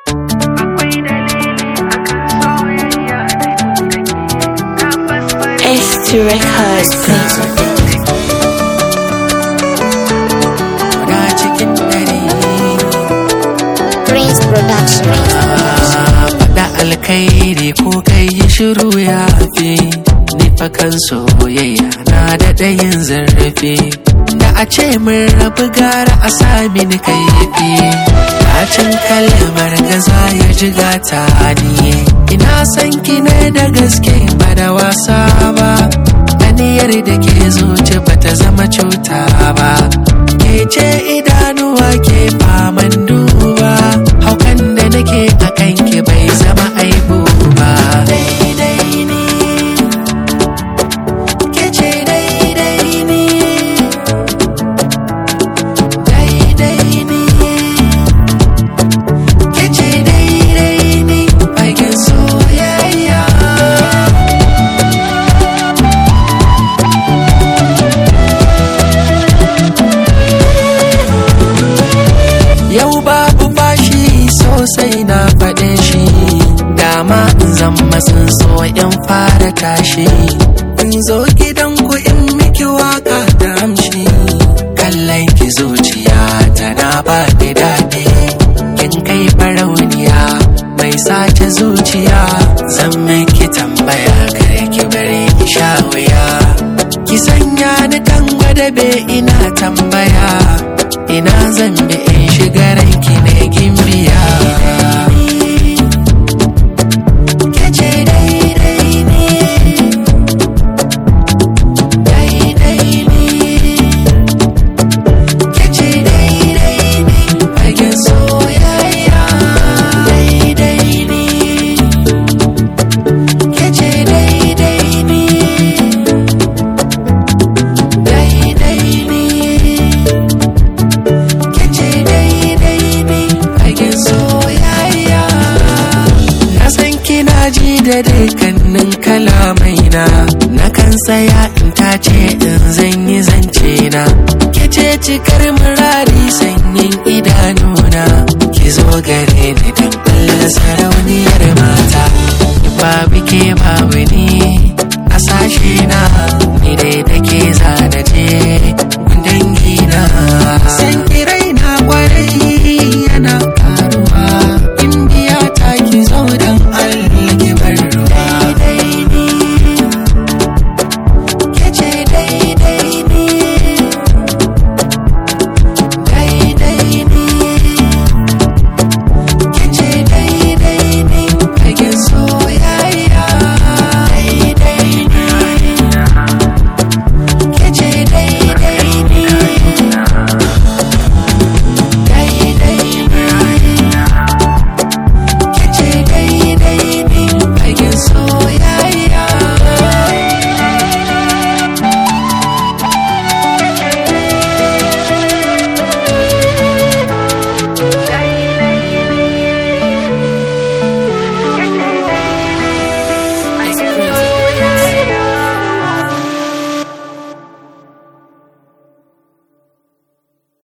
S2 Records. Muna cikin dare Prince Production. faɗa alkhairi ko kai yi shiru ya fi ni fa kan soyayya na da ɗayin zarrafe da a ce mun rabu gara a sami ni kaifi bacin kalmar gaza ya ji gata ni ina san ki ne da gaske ba da wasa ba aniyar da ke zuci bata zama cuta ba ke ce idanuwa ke faman duba haukan da nake a kanki bai zama aibu ba daidai ne ke ce daidai ne daidai ne ke ce daidai ne fagen soyayya Yau babu bashi sosai na faɗe shi Dama in zama sun so in fara tashi In zo gidanku in miki waka da amshi Kallon ki zuciya tana ba da daɗi Kin kai farauniya mai sace zuciya Zan miki tambaya kare ki bare ki sha wuya Ki sanya ni kan gwadabe ina tambaya ina zan bi in shiga ranki ne gimbiya Kece daidai ne Daidai ne Kece daidai ne Fagen soyayya Daidai ne Kece daidai ne Daidai ne Kece daidai ne fagen soyayya Na san kina ji da dukkanin kalamaina Na kan tsaya in tace in zan yi zance na Kece cikar murari sanyin idanuna Ki zo gare ni dan Allah sarauniyar mata Babu ke babu ni a sashe na Ni dai da ke zana je